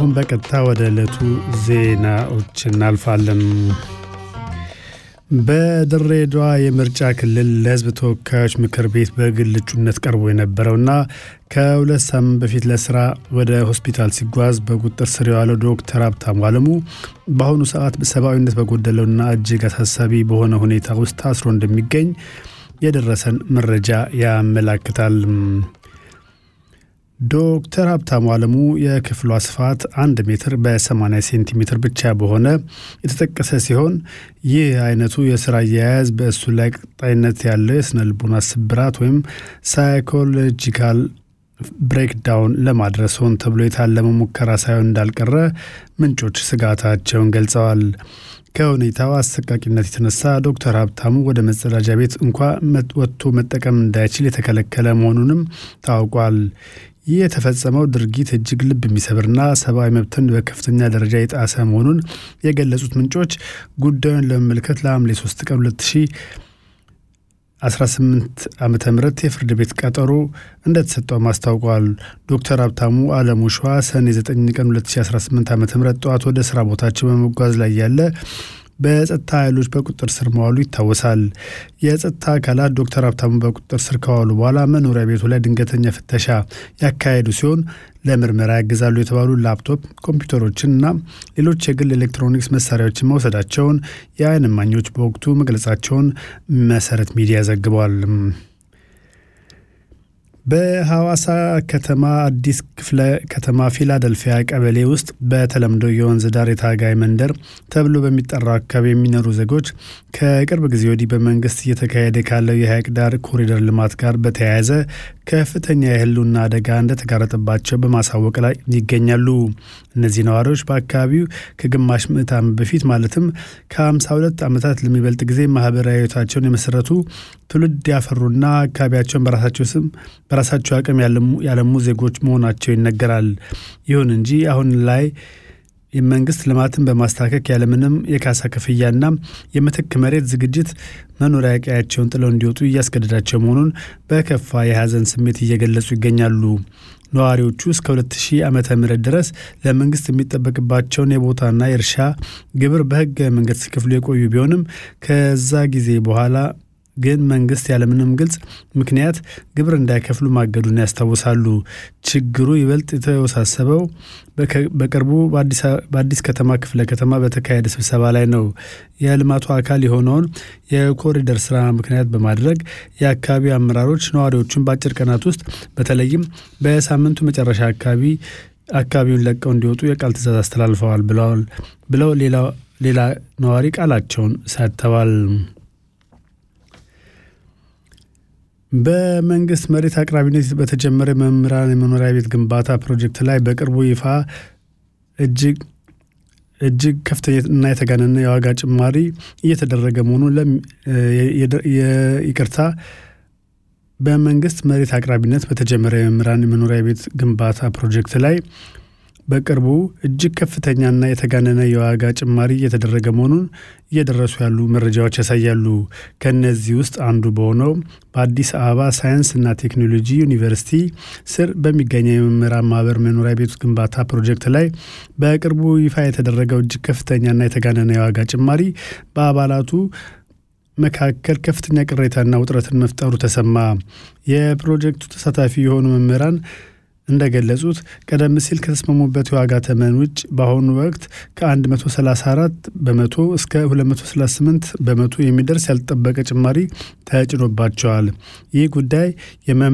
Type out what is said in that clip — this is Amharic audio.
አሁን በቀጥታ ወደ ዕለቱ ዜናዎች እናልፋለን። በድሬዳዋ የምርጫ ክልል ለሕዝብ ተወካዮች ምክር ቤት በግል እጩነት ቀርቦ የነበረውና ከሁለት ሳምንት በፊት ለስራ ወደ ሆስፒታል ሲጓዝ በቁጥጥር ስር የዋለው ዶክተር ሀብታሙ አለሙ በአሁኑ ሰዓት ሰብአዊነት በጎደለውና እጅግ አሳሳቢ በሆነ ሁኔታ ውስጥ ታስሮ እንደሚገኝ የደረሰን መረጃ ያመላክታል። ዶክተር ሀብታሙ አለሙ የክፍሏ ስፋት አንድ ሜትር በ80 ሴንቲሜትር ብቻ በሆነ የተጠቀሰ ሲሆን ይህ አይነቱ የስራ አያያዝ በእሱ ላይ ቀጣይነት ያለው የስነ ልቦና ስብራት ወይም ሳይኮሎጂካል ብሬክዳውን ለማድረስ ሆን ተብሎ የታለመ ሙከራ ሳይሆን እንዳልቀረ ምንጮች ስጋታቸውን ገልጸዋል። ከሁኔታው አሰቃቂነት የተነሳ ዶክተር ሀብታሙ ወደ መጸዳጃ ቤት እንኳ ወጥቶ መጠቀም እንዳይችል የተከለከለ መሆኑንም ታውቋል። ይህ የተፈጸመው ድርጊት እጅግ ልብ የሚሰብርና ሰብአዊ መብትን በከፍተኛ ደረጃ የጣሰ መሆኑን የገለጹት ምንጮች ጉዳዩን ለመመልከት ለሐምሌ 3 ቀን 2018 ዓ ም የፍርድ ቤት ቀጠሮ እንደተሰጠውም አስታውቋል። ዶክተር ሀብታሙ አለሙ ሸዋ ሰኔ 9 ቀን 2018 ዓ ም ጠዋት ወደ ስራ ቦታቸው በመጓዝ ላይ ያለ በጸጥታ ኃይሎች በቁጥጥር ስር መዋሉ ይታወሳል። የጸጥታ አካላት ዶክተር ሀብታሙ በቁጥጥር ስር ከዋሉ በኋላ መኖሪያ ቤቱ ላይ ድንገተኛ ፍተሻ ያካሄዱ ሲሆን ለምርመራ ያግዛሉ የተባሉ ላፕቶፕ ኮምፒውተሮችን እና ሌሎች የግል ኤሌክትሮኒክስ መሳሪያዎችን መውሰዳቸውን የዓይን እማኞች በወቅቱ መግለጻቸውን መሰረት ሚዲያ ዘግቧል። በሐዋሳ ከተማ አዲስ ክፍለ ከተማ ፊላደልፊያ ቀበሌ ውስጥ በተለምዶ የወንዝ ዳር የታጋይ መንደር ተብሎ በሚጠራው አካባቢ የሚኖሩ ዜጎች ከቅርብ ጊዜ ወዲህ በመንግስት እየተካሄደ ካለው የሐይቅ ዳር ኮሪደር ልማት ጋር በተያያዘ ከፍተኛ የሕልውና አደጋ እንደተጋረጠባቸው በማሳወቅ ላይ ይገኛሉ። እነዚህ ነዋሪዎች በአካባቢው ከግማሽ ምዕት ዓመት በፊት ማለትም ከ52 ዓመታት ለሚበልጥ ጊዜ ማህበራዊ ሕይወታቸውን የመሰረቱ ትውልድ ያፈሩና አካባቢያቸውን በራሳቸው ስም በራሳቸው አቅም ያለሙ ዜጎች መሆናቸው ይነገራል። ይሁን እንጂ አሁን ላይ የመንግስት ልማትን በማስታከክ ያለምንም የካሳ ክፍያና የምትክ መሬት ዝግጅት መኖሪያ ቀያቸውን ጥለው እንዲወጡ እያስገደዳቸው መሆኑን በከፋ የሐዘን ስሜት እየገለጹ ይገኛሉ። ነዋሪዎቹ እስከ 2000 ዓመተ ምህረት ድረስ ለመንግስት የሚጠበቅባቸውን የቦታና የእርሻ ግብር በህገ መንገድ ሲከፍሉ የቆዩ ቢሆንም ከዛ ጊዜ በኋላ ግን መንግስት ያለምንም ግልጽ ምክንያት ግብር እንዳይከፍሉ ማገዱን ያስታውሳሉ። ችግሩ ይበልጥ የተወሳሰበው በቅርቡ በአዲስ ከተማ ክፍለ ከተማ በተካሄደ ስብሰባ ላይ ነው። የልማቱ አካል የሆነውን የኮሪደር ስራ ምክንያት በማድረግ የአካባቢው አመራሮች ነዋሪዎቹን በአጭር ቀናት ውስጥ በተለይም በሳምንቱ መጨረሻ አካባቢ አካባቢውን ለቀው እንዲወጡ የቃል ትዕዛዝ አስተላልፈዋል ብለዋል ብለው ሌላ ነዋሪ ቃላቸውን ሰጥተዋል። በመንግስት መሬት አቅራቢነት በተጀመረ መምህራን የመኖሪያ ቤት ግንባታ ፕሮጀክት ላይ በቅርቡ ይፋ እጅግ እጅግ ከፍተኛ እና የተጋነነ የዋጋ ጭማሪ እየተደረገ መሆኑን ይቅርታ በመንግስት መሬት አቅራቢነት በተጀመረ የመምህራን የመኖሪያ ቤት ግንባታ ፕሮጀክት ላይ በቅርቡ እጅግ ከፍተኛና የተጋነነ የዋጋ ጭማሪ እየተደረገ መሆኑን እየደረሱ ያሉ መረጃዎች ያሳያሉ። ከእነዚህ ውስጥ አንዱ በሆነው በአዲስ አበባ ሳይንስና ቴክኖሎጂ ዩኒቨርሲቲ ስር በሚገኘው የመምህራን ማህበር መኖሪያ ቤት ግንባታ ፕሮጀክት ላይ በቅርቡ ይፋ የተደረገው እጅግ ከፍተኛና የተጋነነ የዋጋ ጭማሪ በአባላቱ መካከል ከፍተኛ ቅሬታና ውጥረትን መፍጠሩ ተሰማ። የፕሮጀክቱ ተሳታፊ የሆኑ መምህራን እንደገለጹት ቀደም ሲል ከተስማሙበት የዋጋ ተመን ውጭ በአሁኑ ወቅት ከ134 በመቶ እስከ 238 በመቶ የሚደርስ ያልተጠበቀ ጭማሪ ተጭኖባቸዋል። ይህ ጉዳይ